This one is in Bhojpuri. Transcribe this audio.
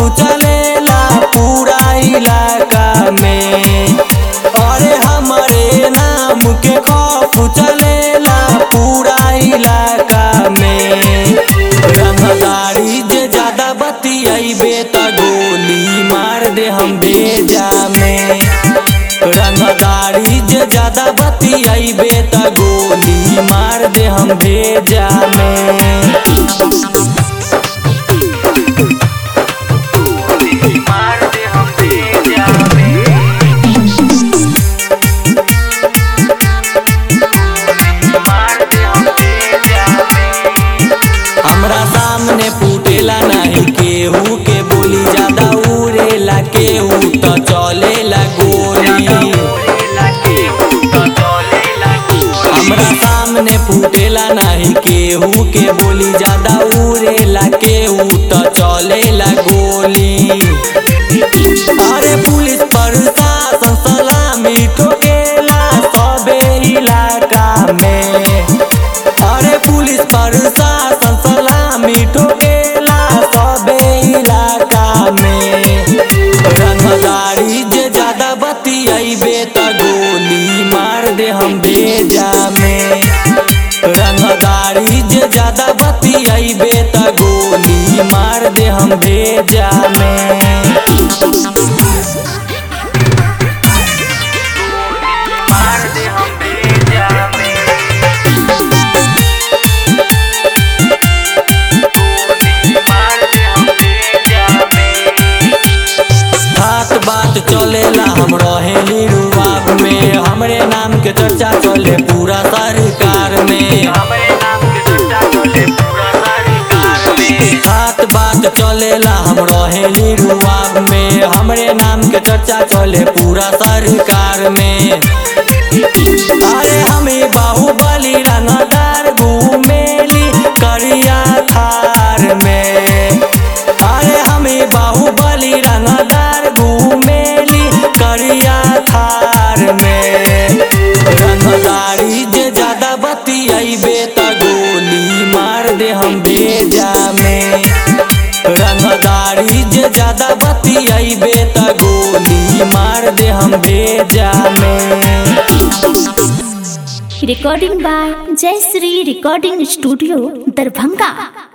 चलेला पूरा इलाका में अरे हमारे नाम के खौफ चलेला पूरा इलाका में रंगदारी जे ज्यादा बतियाइबे त गोली मार दे हम बेजा में रंगदारी जे ज्यादा बतियाइबे त गोली मार दे हम बेजा में मार दे हम बेजा में मार दे हम बेजा में हमरा सामने फूटेला नहीं केहू के बोली ज्यादा उड़ेला केहू त चलेला गोली हमरा सामने फूटेला नहीं केहू के बोली ज्यादा उड़ेला केहू त चलेला गोली अरे पुलिस प्रशासन सलामी ठोकेला सबे इलाका में अरे पुलिस प्रशासन सलामी ठोकेला सबे इलाका में रंगदारी जे ज्यादा बतियाइबे त गोली मार दे हम बेजा में रंगदारी जे ज्यादा बतियाइबे त गोली मार दे हम बेजा में मार दे हम बेजा में मार दे हम बेजा में बात बात चलेला हम रहेली रुआब में हमरे नाम के चर्चा चले पूरा सरकार में हमरे नाम के चर्चा चले पूरा सरकार में बात बात चलेला हम रहेली रुआब में हमरे नाम के चर्चा चले पूरा सरकार में अरे हमें बाहुबली रंगदार घूमेली करिया थार में अरे हमें बाहुबली रंगदार घूमेली करिया थार में रंगदारी जे ज्यादा बतियाइबे त गोली मार दे हम बेजा में रंगदारी जे ज्यादा बतियाइबे त गोली मार दे हम बेजा में recording by Jai Sri Recording Studio, Darbhanga.